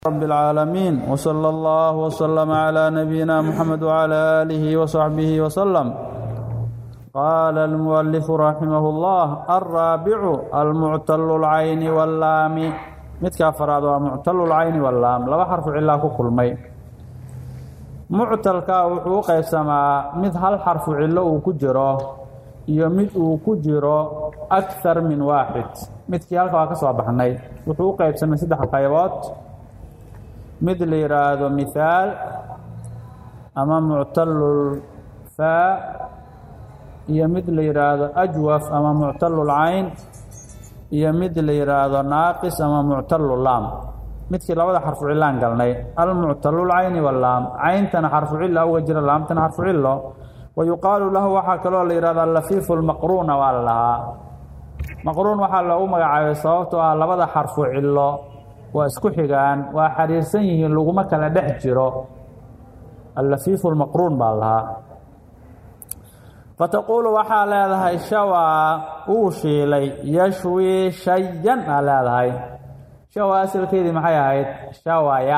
رب العالمين وصلى الله وسلم على نبينا محمد وعلى آله وصحبه وسلم قال المؤلف رحمه الله الرابع المعتل العين واللام midka afraad waa muctalu lcayni wallaam laba xarfu cilaa ku kulmay muctalka wuxuu u qaybsamaa mid hal xarfu cillo uu ku jiro iyo mid uu ku jiro akthar min waaxid midkii halka waa ka soo baxnay wuxuu u qaybsamay saddex qaybood mid la yidhaahdo mithaal ama muctalul faa iyo mid la yidhaahdo ajwaf ama muctalul cayn iyo mid la yidhaahdo naaqis ama muctalu laam midkii labada xarfu cilaan galnay almuctalulcayni walaam cayntana xarfu cila uga jira laamtana xarfu cilo wa yuqaalu lahu waxaa kaloo la yidhahdo alafiifu lmaqruuna waa la lahaa maqruun waxaa loogu magacaabay sababtoo ah labada xarfu cilo waa isku xigaan waa xariirsan yihiin laguma kala dhex jiro alafiifu lmaqruun baa lahaa fataquulu waxaa leedahay shawaa uu shiilay yashwi shayan aa leedahay shawa asalkeedii maxay ahayd shawaya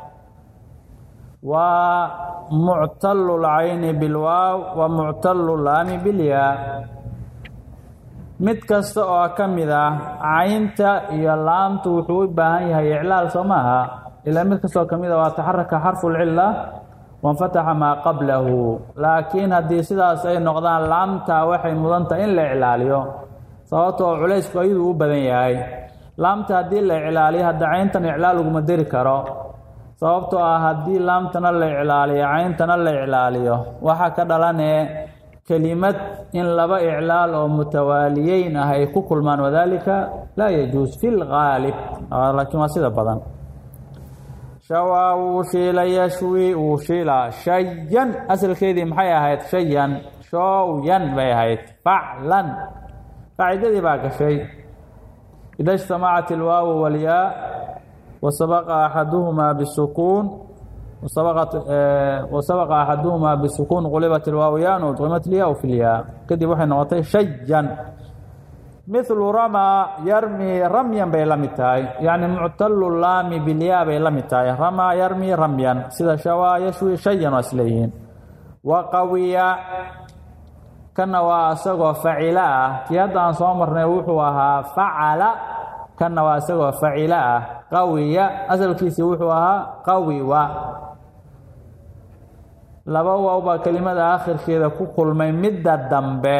waa muctalu lcayni bilwaaw wa muctalu laami bilyaa mid kasta oo ka mid ah caynta iyo laamtu wuxuu u baahan yahay iclaal soo maaha ilaa mid kastoo ka mid a waa taxaraka xarfu lcila wanfataxa maa qablahu laakiin haddii sidaas ay noqdaan laamtaa waxay mudantahay in la iclaaliyo sababtoo culaysku ayaduu u badan yahay laamta haddii la iclaaliyo hadda cayntan iclaal uguma deri karo sababtoo ah haddii laamtana la iclaaliyo cayntana la iclaaliyo waxaa ka dhalanee kelimad in laba iclaal oo mutawaaliyeyn ah ay ku kulmaan wadaalika laa yajuus fi lgaalib laakiin waa sida badan shawaa wuu shiila yashwi wuu shiilaa shayan asalkeedii maxay ahayd shayan showyan bay ahayd faclan qaacidadii baa gashay ida اجtamacat اlwaawu wاlyaa wasabaqa axaduhumaa bisukuun wasabaqa axaduhumaa bisukuun qulibat ilwaawu yaan udqimat lyaa fi lyaa kadib waxay noqotay shayan milu ramaa yarmi ramyan bay la mid tahay yacni muctalu laami bilyaa bay la mid tahay ramaa yarmi ramyan sida shawaa yashwi shayan waa isleeyihiin wa qawiya kana waa isagoo facila ah kii hadda aan soo marnay wuxuu ahaa facala kana waa isagoo facila ah qawiya asalkiisii wuxuu ahaa qawiwa laba waaw baa kelimada aakhirkeeda ku kulmay midda dambe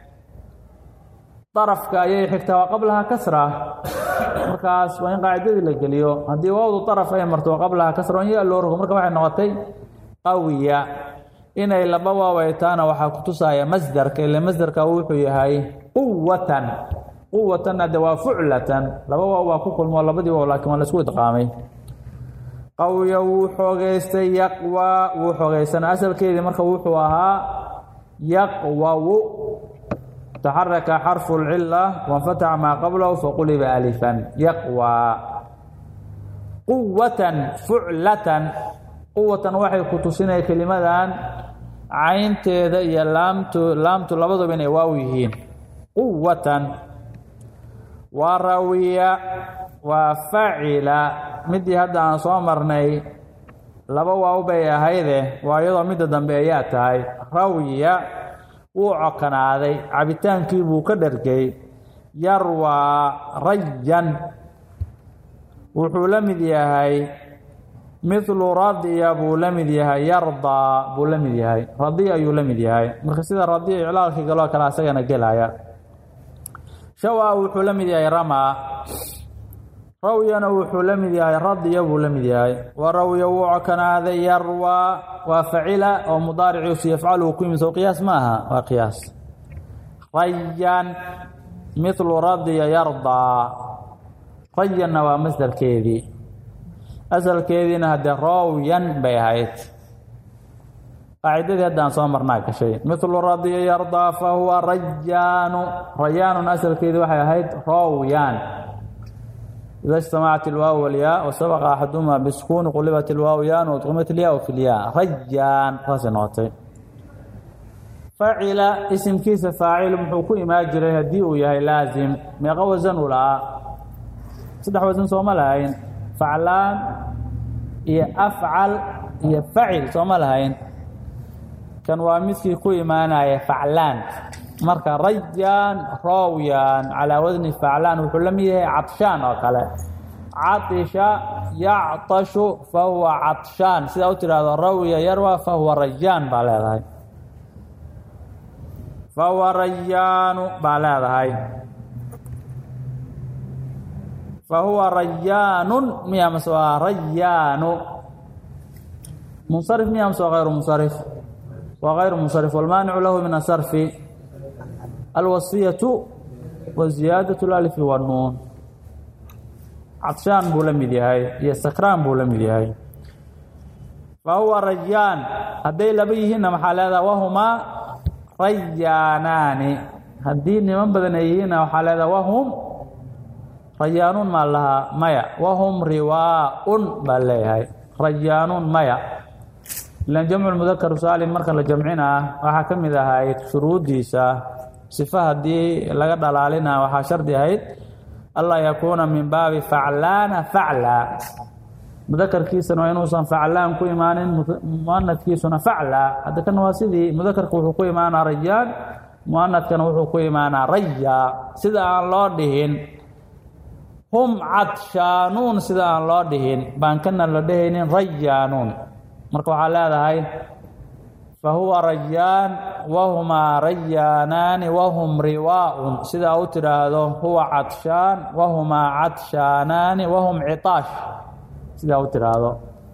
darafka ayay xigtaa waa qablaha kasra markaas waa in qaacidadii la geliyo haddii waawdu daraf ay marto waa qablaha kasra on ya loo rogo marka waxay noqotay qawiya inay laba waaw ay taana waxaa ku tusaya masderka ile masderka wuxuu yahay quwatan quwatan hadde waa fuclatan laba waaw baa ku kulmo labadii waaw laakiin waa la isku idqaamay qawiya wuu xoogeystay yaqwa wuu xoogeystana asalkeedii marka wuxuu ahaa yaqwawu taxaraka xarfu اlcila wanfataxa maa qablahu faquliba alifan yaqwa quwatan fuclatan quwatan waxay ku tusinaya kelimadan caynteeda iyo laamtu laamtu labaduba inay waaw yihiin quwatan waa rawiya waa facila midii hadda aan soo marnay laba waaw bay ahayde waa iyadoo midda dambe ayaa tahay rawiya wuu cokanaaday cabitaankii buu ka dhargay yarwaa rayan wuxuu la mid yahay midlu radiya buu la mid yahay yardaa buu la mid yahay radiya ayuu la mid yahay marka sida radiya iclaalkii galoo kale asagana gelaya shawaa wuxuu la mid yahay ramaa rawyana wuxuu la mid yahay radiya buu la mid yahay wa rawya wuu cokanaaday yarwaa waa facila oo mudaariciisu yafcalu ku yimid soo qiyaas ma aha waa qiyaas rayan midlu radiya yardaa rayanna waa masdarkeedii asalkeediina haddee rawyan bay ahayd qaacidadii haddaan soo marnaa gashay midlu radiya yardaa fa huwa rayaanu rayaanun asalkeedii waxay ahayd rawyan ida اجtamacat اlwaaw wاlyaa wasabaqa axadumaa bisukuuni qulibat اlwaaw yaan udqimat ilyaa fi lyaa rajaan saasay noqotay facila isimkiisa faacil muxuu ku imaan jiray haddii uu yahay laazim meeqa wasan uu lahaa saddex wasan sooma lahayn faclaan iyo afcal iyo facil sooma lahayn kan waa midkii ku imaanaya faclaan marka rayaan roowyaan calaa wadni faclaan wuxuu la mid yahay cadshaan oo kale caطisha yacطashu fahuwa cadshaan sidaa u tidhaahdo rawya yarwa fahuwa rayaan baa leedahay fahuwa rayaanu baa leedahay fahuwa rayaanun miya mase waa rayaanu munsarif miya mase waa غayru munsarif waa غayru munsarif wاlmaanicu lahu min asarfi alwasiyaةu wa ziyaadaة اlalfi wاnnuun cadshaan buu la mid yahay iyo sakraan buu la mid yahay fahuwa rayaan hadday laba yihiinna maxaa leedaha wahumaa rayaanaani haddii niman badan ay yihiinna waxaa leedaha wahum rayaanuun maa lahaa maya wahum riwaaun baa leeyahay rayaanuun maya ilan jamcu mudakar saalim marka la jamcinaa waxaa ka mid ahayd shuruuddiisa sifa haddii laga dhalaalina waxaa shardi ahayd anlaa yakuuna min baabi faclaana faclaa mudakarkiisana waa inuusan faclaan ku imaanin muanadkiisuna faclaa hadda kan waa sidii mudakarka wuxuu ku imaanaa rayaan muanadkana wuxuu ku imaanaa rayaa sida aan loo dhihin hum cadshaanuun sida aan loo dhihin baan kana la dhehaynin rayaanuun marka waxaa leedahay fahuwa rayaan wahumaa rayaanaani wahum riwaaun sidaa u tidhaahdo huwa cadshaan wahumaa cadshaanaani wahum citaash sidaa u tidhaahdo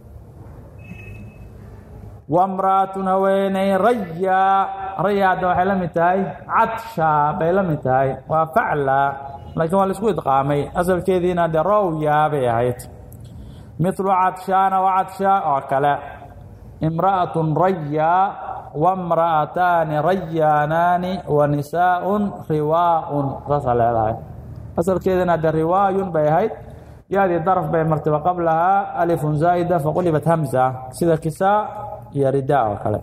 wamraatun haweeney rayaa raya hadda waxay la mid tahay cadshaa bay la mid tahay waa faclaa laakiin waa laisku idqaamay asalkeediina dee rowyaa bay ahayd mithlu cadshaana wa cadshaa oo kale imra'aة rayaa wamra'ataani rayaanaani wa nisaaءun riwaaun saasaa leedahay asalkeedana de riwaayun bay ahayd yaadii darf bay martaba qablahaa alifun zaa'ida faqulibat hamza sida kisaa iyo ridaa oo kale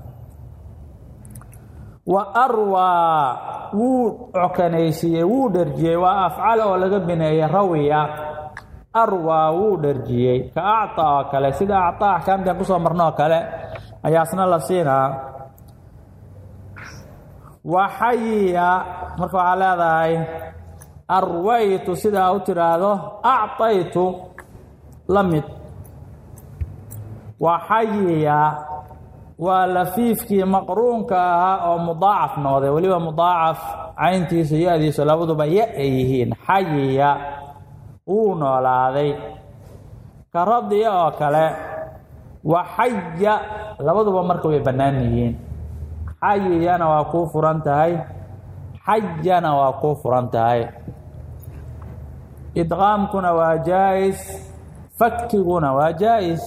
wa arwaa wuu cokanaysiiyey wuu dherjiyey waa afcal oo laga bineeyey rawiya arwaa wuu dherjiyey ka acطa oo kale sida acطa axkaamtan kusoo marno oo kale ayaasna la siinaa waxayiya marka waxaa leedahay arwaytu sidaa u tidhaahdo acطaytu la mid waxayiya waa lafiifkii maqruunka ahaa oo mudaacaf noqday weliba mudaacaf cayntiisa ya-diisa labaduba ya ay yihiin xayiya wuu noolaaday ka radiya oo kale waxaya labaduba marka way bannaan yihiin xayiyana waa kuu furan tahay xayana waa kuu furan tahay idqaamkuna waa jaa'is fakiguna waa jaa'is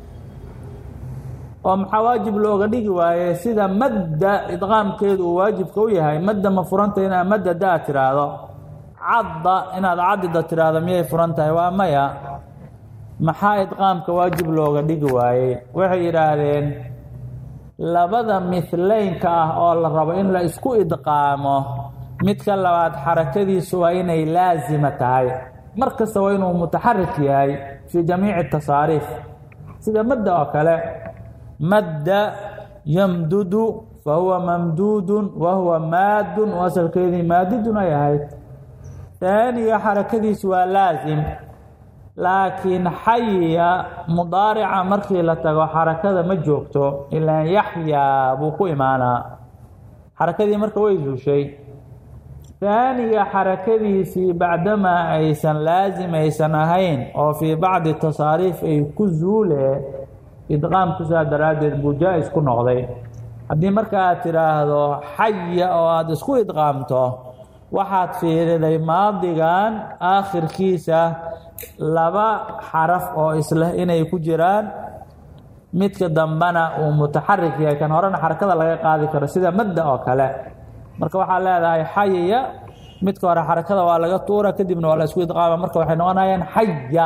oo maxaa waajib looga dhigi waaye sida madda idqaamkeedu uu waajibka u yahay madda ma furanta inaad madda daa tiraahdo cadda inaad cadida tiraahdo miyay furan tahay waa maya maxaa idqaamka waajib looga dhigi waayey waxay yidhaahdeen labada mihlaynka ah oo la rabo in la isku idqaamo midka labaad xarakadiisu waa inay laasima tahay mar kasta waa inuu mutaxarik yahay fii jamiici tasaariif sida madda oo kale madda yamdudu fa huwa mamduudun wa huwa maadun oo asalkeedii maadidun ay ahayd taaniga xarakadiisu waa laasim laakiin xayiya mudaarica markii la tago xarakada ma joogto ilaa yaxyaa buu ku imaanaa xarakadii marka way zuushay taaniga xarakadiisii bacdamaa aysan laasim aysan ahayn oo fii bacdi tasaariif ay ku zuule idqaamkusaa daraaddeed buu jaa-is ku noqday haddii marka aad tidhaahdo xaya oo aada isku idqaamto waxaad fiiriday maadigan aakhirkiisa laba xaraf oo isleh inay ku jiraan midka dambena uu mutaxarik yahay kan horena xarakada laga qaadi karo sida madda oo kale marka waxaa leedahay xayaya midka hore xarakada waa laga tuura kadibna waa la isku idqaama marka waxay noqonayaan xaya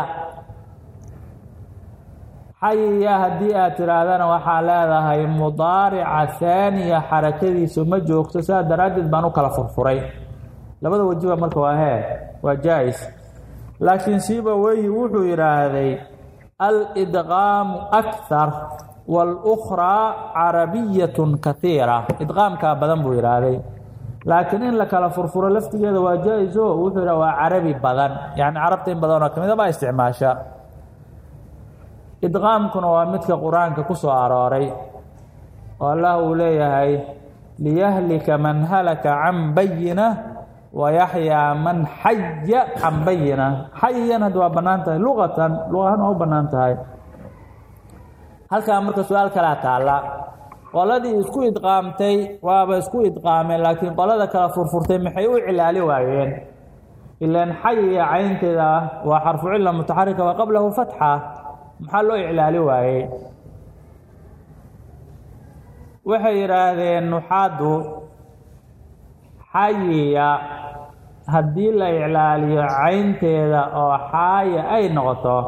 xayaya haddii aad tidhaahdana waxaa leedahay mudaarica haaniya xarakadiisu ma joogto sidaa daraaddeed baan u kala furfuray labada wajiba marka waa hee waa jaa-is laakiin siiba weyi wuxuu yidhaahday alidqaamu akthar wاlأkhraa carabiyat kahiira idqaamkaa badan buu yidhaahday laakiin in la kala furfuro laftigeeda waa jaa-iso wuxuu yidhah waa carabi badan yani carabta in badanoo ka mida baa isticmaasha idqaamkuna waa midka qur-aanka ku soo arooray oo allah uu leeyahay liyahlika man halaka can bayina wayaxyaa man xaya can bayina xayan hadda waa bannaan tahay luqatan luqahan waa u bannaan tahay halkaa marka su-aal kalaa taalla qoladii isku idqaamtay waaba isku idqaameen laakiin qolada kala furfurtay maxay u cilaali waayeen ilaan xayiya caynteeda waa xarfu cila mutaxarika wa qablahu fatxa maxaa loo iclaali waayey waxay yidhaahdeen nuxaadu xayiya haddii la iclaaliyo caynteeda oo xaaya ay noqoto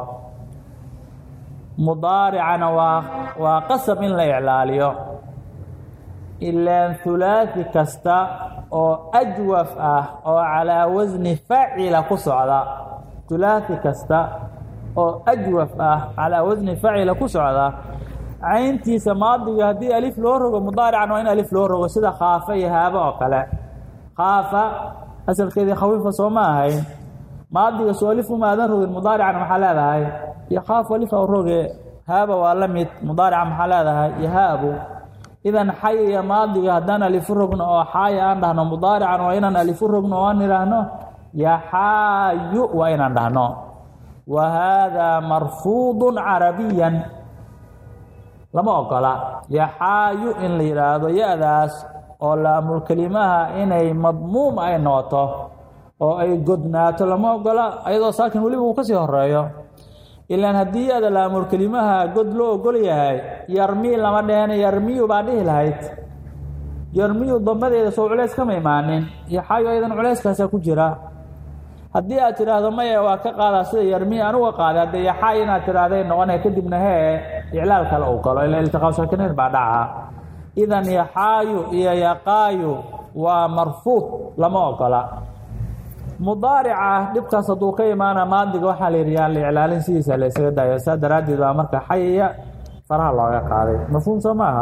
mudaaricana waa waa qasab in la iclaaliyo ilaan hulaaثi kasta oo ajwaf ah oo calaa wasni facila ku socda hulaaثi kasta oo ajwaf ah calaa wasni facila ku socda cayntiisa maadiga haddii alif loo rogo mudaarican waa in alif loo rogo sida khaafa iyo haaba oo kale khaafa asalkeedii khawiifa soo ma ahayn maadiga soo alif uma aadan rogin mudaaricana maxaa leedahay yakaafu alifa roge haaba waa la mid mudaarica maxaa leedahay yahaabu idan xayaya maadiga haddaan alifu rogno oo xaaya aan dhahno mudaarican waa inaan alifu rogno oo aan idhaahno yaxaayu waa inaan dhahno wa haadaa marfuudu carabiyan lama ogola yaxaayu in la yidhaahdo ya-daas oo laamulkelimaha inay madmuum ay noqoto oo ay godnaato lama ogola ayadoo saakin weliba uu kasii horeeyo ilaan haddii ada laamulkelimaha god loo ogol yahay yarmii lama dhehena yarmiyu baa dhihi lahayd yarmiyu dambadeeda soo culeys kama imaanin yaxaayu ayadan culeyskaasaa ku jira haddii aad tidhaahdo maya waa ka qaadaa sida yarmiy anuga qaaday haddee yaxaayu inaad tidhaahday noqonaya kadibna hee iclaal kale uu galo ila iltiqaa saakinayn baa dhaca idan yaxaayu iyo yaqaayu waa marfuud lama ogola mudaarica dhibkaas hadduu ka imaana maadiga waxaa la yidhi yaan la iclaalin sidiisa la ysaga daayo saa daraaddeed baa marka xayaya faraha looga qaaday mafhuum soo ma aha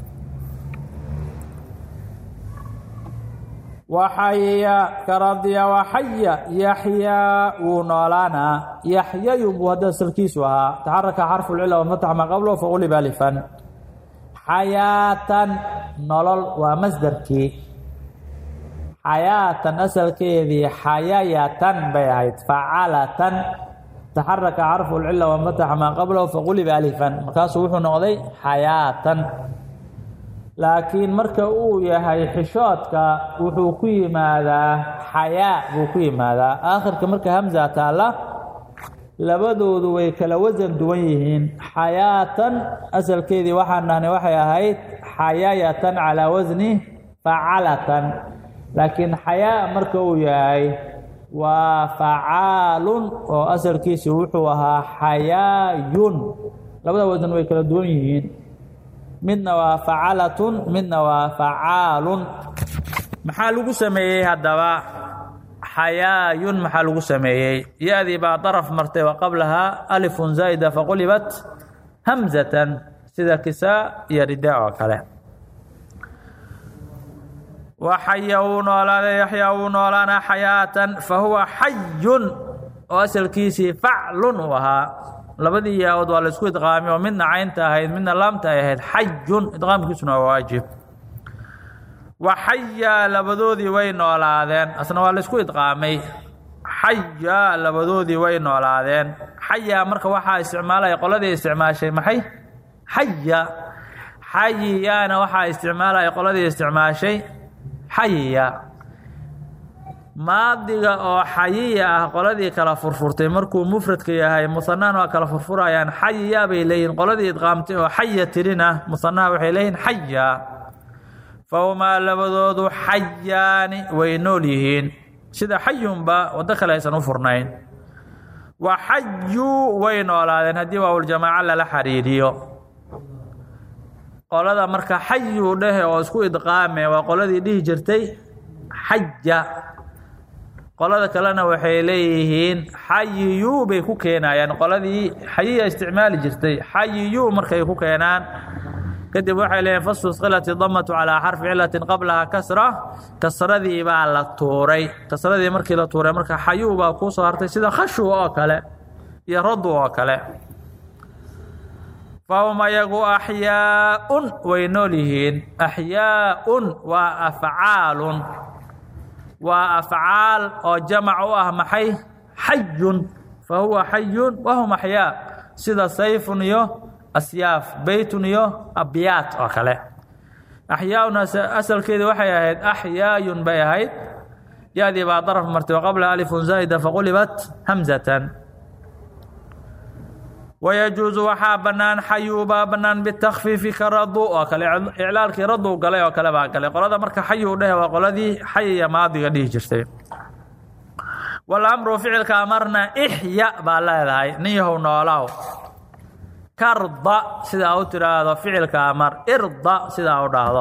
waxaya karadiya waxaya yaxyaa wuu noolaanaa yaxyayu buu hadda asalkiisu ahaa taxaraka xarfu lcila wafatax maa qablo faquliba alifan xayaatan nolol waa masdarkii xayaatan asalkeedii xayayatan bay ahayd facalatan taxaraka xarfu lcila wafatax maa qablahu faquliba alifan markaasuu wuxuu noqday xayaatan laakiin marka uu yahay xishoodka wuxuu ku yimaadaa xayaa buu ku yimaadaa aakhirka marka hamza taalla labadoodu way kala wasan duwan yihiin xayaatan asalkeedii waxaan dhahnay waxay ahayd xayayatan calaa wasni facalatan laakiin xayaa marka uu yahay waa facaalun oo asalkiisi wuxuu ahaa xayaayun labada wasan way kala duwan yihiin midna waa facalatun midna waa facaalun maxaa lagu sameeyey haddaba xayaayun maxaa lagu sameeyey ya-dii baa daraf martay wa qablahaa alifun zaa'ida faqulibat hamzatan sida kisaa iyo ridaa oo kale waxaya wuu noolaaday yaxyaa wuu noolaanaa xayaatan fa huwa xayun oo asalkiisii faclun uu ahaa labadii yaa-ood waa la isku idqaamay oo midna caynta ahayd midna laamta ay ahayd xayun idqaamkiisuna waa waajib waxayaa labadoodii way noolaadeen asna waa la isku idqaamay xayaa labadoodii way noolaadeen xayaa marka waxaa isticmaalaya qoladii isticmaashay maxay xaya xayiyaana waxaa isticmaalaya qoladii isticmaashay xayiya maadiga oo xayiya ah qoladii kala furfurtay markuu mufradka yahay musanaan waa kala furfurayaan xayiya bay leeyihin qoladii idqaamtay oo xaya tirina musanaha waxay leeyihin xaya fahumaa labadoodu xayaani way nool yihiin sida xayunba waddo kale aysan u furnayn wa xayuu way noolaadeen haddii waawuljamaaca lala xariiriyo qolada marka xayuu dhehe oo isku idqaame waa qoladii dhihi jirtay xaja qolada kalena waxay leeyihiin xayiyu bay ku keenayaan qoladii xayiya isticmaali jirtay xayiyu markay ku keenaan kadib waxay leeyihin fastusqilat idamatu calaa xarfi cilatin qablaha kasra kasradii baa la tuuray kasradii markii la tuuray marka xayu baa kuu soo hartay sida khashu oo kale iyo radu oo kale fahum ayagu axyaaun way nool yihiin axyaaun waa afcaalun waa afcaal oo jamac u ah maxay xayun fa huwa xayun wahum axyaa sida sayfun iyo asyaaf beytun iyo abyaat oo kale axyaaun asalkeedii waxay ahayd axyaayun bay ahayd ya-dii baa daraf martay wa qabla alifun zaa'ida faqulibat hamzatan wayajuusu waxaa bannaan xayu baa bannaan bitakfiifi ka radu oo kale iclaalkii radu galay oo kale baa galay qolada marka xayu dheh waa qoladii xayiya maadiga dhihi jirtay walamru ficilka amarna ixya baa leedahay nin yahow noolaw karda sidaa u tidhaahdo ficilka amar irda sidaa u dhahdo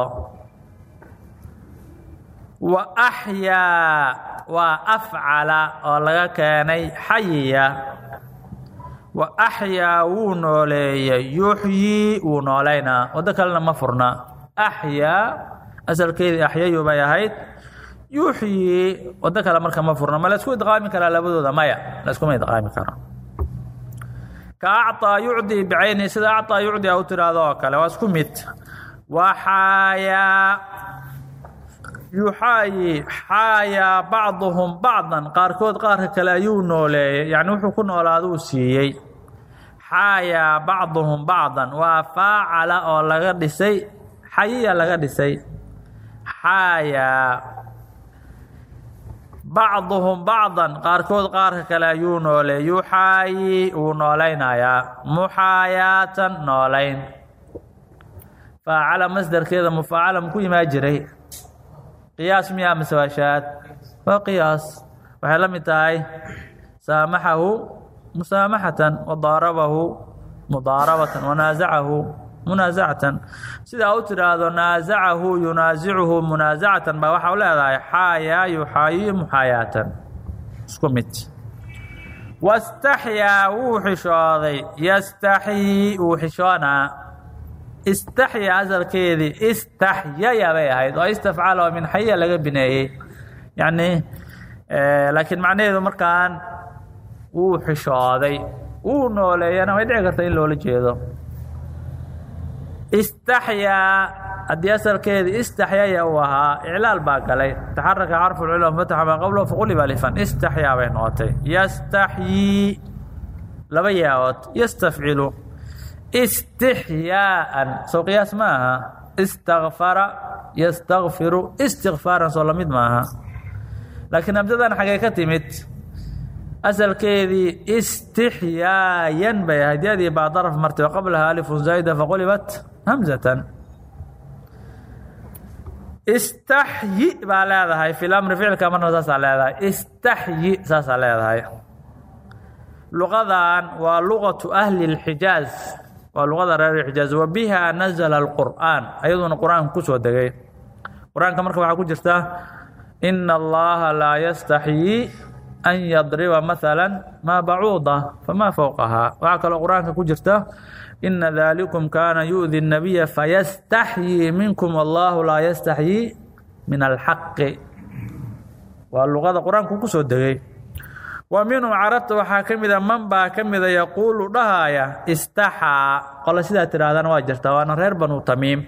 wa axyaa waa afcala oo laga keenay xayiya wa axyaa wuu nooleeyey yuxyii wuu noolaynaa waddo kalena ma furna axyaa asalkeedii axyayu bay ahayd yuxyii waddo kale marka ma furna ma laysku idqaami karaa labadooda maya layskuma idqaami karo ka acطaa yucdii bicayni sida acطaa yucdi a u tiraahdo oo kale waa isku mid waxaayaa yuxaayi xaayaa bacduhum bacdan qaarkood qaarka kale ayuu nooleeyey yacni wuxuu ku noolaaduu siiyey xaayaa bacduhum bacdan waa faacala oo laga dhisay xayiya laga dhisay xaayaa bacduhum bacdan qaarkood qaarka kale ayuu nooleey yuxaayi wuu noolaynayaa muxaayaatan noolayn faacala masdarkeeda mufaacala muku imaa jiray qiyaas miyaa mise waa shaad waa qiyaas waxay la mid tahay saamaxahu musaamaxatan wadaarabahu mudaarabatan wanaasacahu munaasacatan sidaa u tidhaahdo naasacahu yunaasicuhu munaasacatan baa waxaa u leedahay xaayaa yuxaayi muxaayaatan isku mid wastaxyaa wuu xishooday yastaxyii wuu xishoonaa istaxya asalkeedii istaxyaya bay ahayd oo istafcal oo min xaya laga bineeyey yacni laakiin macnaheedu markaan wuu xishooday wuu nooleeyana way dhici karta in loola jeedo istaxyaa haddii asalkeedii istaxyaya uu ahaa iclaal baa galay taxaraka xarfu lcilm fataxa maa qablahu faquliba alifan istaxyaa bay noqotay yastaxyii laba yaaood yastafcilu istixyaaan sow qiyaas ma aha istakfara yastakfiru istikfaaran soo lamid maaha laakiin hamsadan xagee ka timid asalkeedii istixyaayan bay ahayd yadii baa daraf martay wa qablaha alifun zaa'ida faqulibat hamzatan istaxyi baa leedahay fi lamri ficilka marna saasaa leedahay istaxyi saasaa leedahay luqadan waa luqatu ahli اlxijaaz waa luqada reer xijaaz wa biha nazla اlqur'aan ayaduna qur-aanka ku soo degay qur-aanka marka waxaa ku jirta ina allaha laa yastaxyii an yadriba maala maa bacuuda famaa fowqaha waxaa kaloo qur-aanka ku jirta ina dalikum kaana yu'di الnabiya fayastaxyii minkum allahu laa yastaxyii min alxaqi waa luqada qur-aanku ku soo degay wa minhum carabta waxaa ka mida man baa ka mida yaquulu dhahaaya istaxaa qole sidaa tidhaahdana waa jirtaa waana reer banu tamiim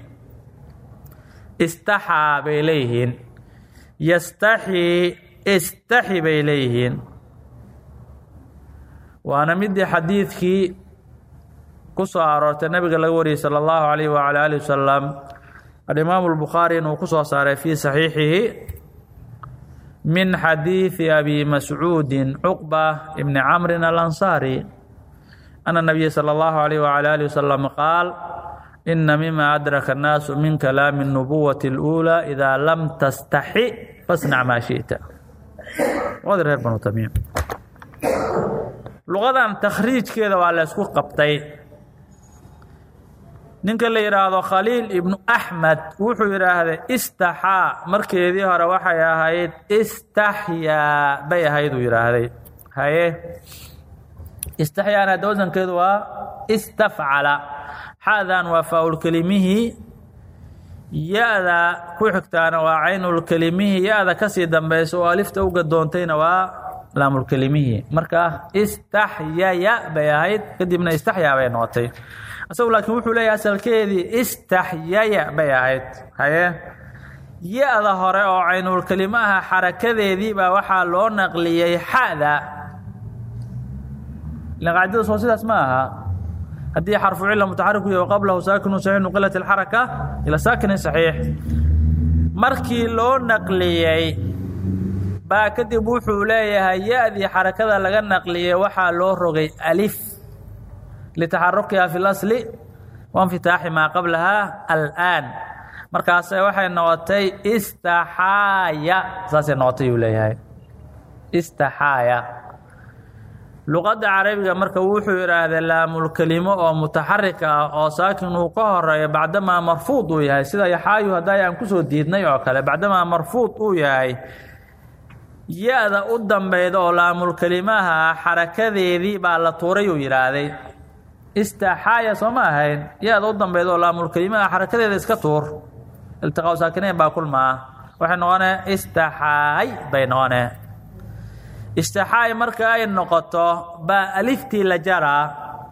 istaxaa bay leeyihiin yastaxii istaxi bay leeyihiin waana midii xadiidkii ku soo aroortay nabiga laga wariyey salى اllahu alayh wala alih wasalam alimaamu اlbukhaari inuu ku soo saaray fii saxiixihi min xadiiثi abi mascuudi cuqba bni camri alansaari ana nabiya salى اllahu alayh wala alih wasalam qaal ina mima adraka الnaasu min kalaami الnubuwati اlأuulى ida lam tastaxi fasnac maa shiئta luqadii reer banu tamiim luqadan takhriijkeeda waa la ysku qabtay ninka la yidhaahdo khaliil ibnu axmed wuxuu yidhaahday istaxaa markeedii hore waxay ahayd istaxyaa bay ahayd uu yidhaahday haye istaxyaana hadda wasankeedu waa istafcala xaadan waa faaulkelimihii ya-da ku xigtaana waa caynulkelimihii ya-da kasii dambaysa oo alifta u gadoontayna waa laamulkelimihii marka istaxyaya bay ahayd kadibna istaxyaa bay noqotay isagu laakiin wuxuu leeyahay asalkeedii istaxyaya bay ahayd haye ya-da hore oo caynulkelimaha xarakadeedii baa waxaa loo naqliyey xada ilan qaacidadaas oo sidaas ma aha haddii xarfu cila mutaxarik u yahy qablahu saakinu saxiix nuqilat alxaraka ila saakinin saxiix markii loo naqliyey baa kadib wuxuu leeyahay ya-dii xarakada laga naqliyey waxaa loo rogay alif litaxarukiha fi lasli wainfitaaxi maa qablaha al'aan markaase waxay noqotay istaxaaya saasay noqotay uu leeyahay istaxaaya luqadda carabiga marka wuxuu yidhaahday laamulkelimo oo mutaxarik ah oo saakin uu ka horeeyo bacdamaa marfuud uu yahay sida yaxaayu hadday aan kusoo diidnay oo kale bacdamaa marfuud uu yahay ya-da u dambeyda oo laamulkelimaha xarakadeedii baa la tuuray uu yidhaahday istaxaaya soo ma ahayn ya-da u dambeyda oo laamulkelimaha xarakadeeda iska tuur iltiqaa saakinayn baa kulmaa waxay noqonee istaxaay bay noqonee istaxaay marka ay noqoto baa aliftii la jaraa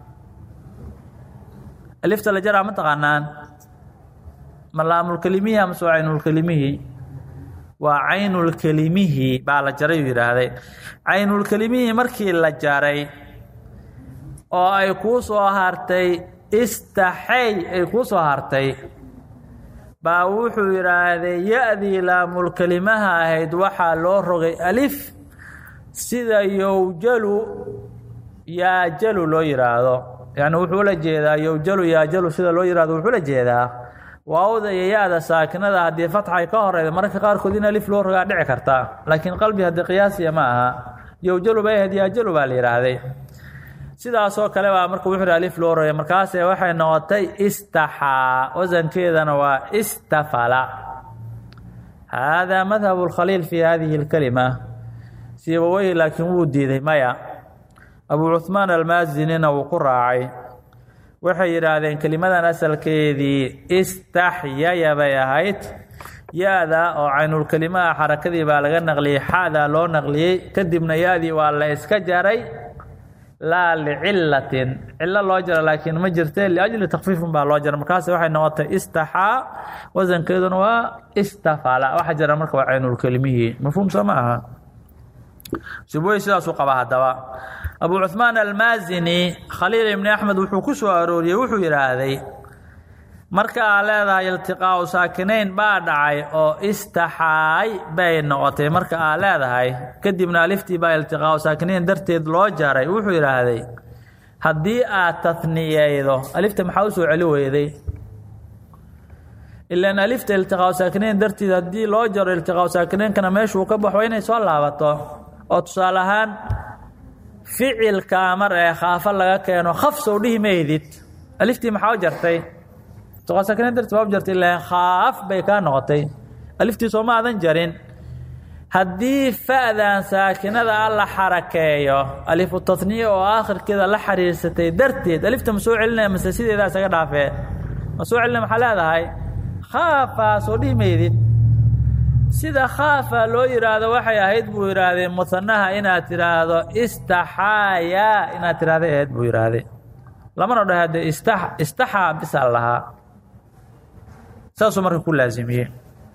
alifta la jaraa ma taqaanaan ma laamulkelimihi amase waa caynulkelimihi waa caynulkelimihi baa la jaray uu yidhaahday caynulkelimihii markii la jaray oo ay kuu soo hartay istaxay ay kuu soo hartay baa wuxuu yidhaahday ya-dii laamulkelimaha ahayd waxaa loo rogay alif sida yowjalu yaajalu loo yidhaahdo yani wuxuu la jeedaa yowjalu yaajalu sida loo yihahdo wuxuu la jeedaa waawda iyo ya-da saakinada haddii fatxay ka horeyda mararka qaarkood in alif loo rogaa dhici karta laakiin qalbi haddii qiyaasiya ma aha yowjalu bay ahayd yaajalu baa la yidhaahday sidaasoo kale baa marka wuxuu alif loo rogay markaase waxay noqotay istaxaa wasankeedana waa istafala haadaa madhabu lkhaliil fi hadihi اlkalima sibaweyhi laakiin wuu diiday maya abu cuhmaan almaasinina wuu ku raacay waxay yidhaahdeen kelimadan asalkeedii istaxyaya bay ahayd ya-da oo caynulkelimaha xarakadii baa laga naqliyey xada loo naqliyey kadibna ya-dii waa la iska jaray laa licilatin cilo loo jara laakiin ma jirte liajli takfiifin baa loo jara markaas waxay noqotay istaxaa wasankeeduna waa istafala waxa jira marka waa caynulkelimihii mafhuum soo ma aha siboy sidaasuu qabaa haddaba abu cuhmaan almaasini khaliil ibni axmed wuxuu ku soo arooriyey wuxuu yidhaahday marka aa leedahay iltiqaau saakinayn baa dhacay oo istaxaay bay noqotay marka aa leedahay kadibna aliftii baa iltiqaau saakinayn darteed loo jaray wuxuu yidhaahday haddii aad taniyeydo alifta maxaa u soo celi weyday ilaan alifta iltiqaau saakinayn darteed haddii loo jaro iltiqaau saakinaynkana meeshuu ka baxo inay soo laabato oo tusaale ahaan ficilka mar ee khaafa laga keeno khaf sow dhihi maydid aliftii maxaa u jartay iltiqaau darteed baa u jartay ilaan khaaf bay kaa noqotay aliftii sooma aadan jarin haddii fa'dan saakinada a la xarakeeyo alifu tatniya oo aakhirkeeda la xiriirsatay darteed alifta ma soo celinaya mase sideedaa isaga dhaafee ma soo celinaya maxaa leedahay khaafaa soo dhihi maydid sida khaafa loo yidhaahdo waxay ahayd buu yidhaahdee musanaha inaad tidhaahdo istaxaaya inaad tidhahday ahayd buu yidhaahday lamana dhahade ista istaxaa bisaa lahaa saasuu marka ku laasimiyey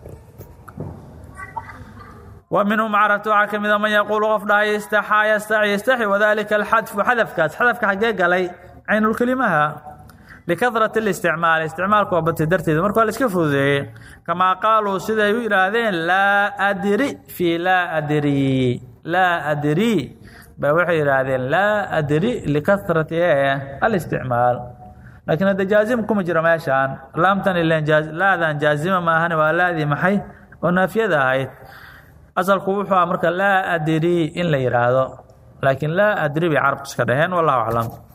wa minhum carabta waxaa ka mida man yaquulu qof dhahay istaxaa yastaxi yastaxi wadalika alxadfu xadafkaas xadafka xaggee galay caynulkelimaha likahrati اlisticmaal isticmaalka waa batay darteeda marka waa la iska fududeeyey kamaa qaaluu siday u yidhaahdeen laa adri fii laa adri laa adri ba waxay yidhaahdeen laa adri likahrati e alisticmaal laakiin hadda jaazim kuma jiro meeshaan laamtan ilan laadan jaazima maahan waa laadii maxay oo naafiyada ahayd asalku wuxuu ah marka laa adri in la yidhaahdo laakiin laa adri bay carabku iska dhaheen wallahu aclam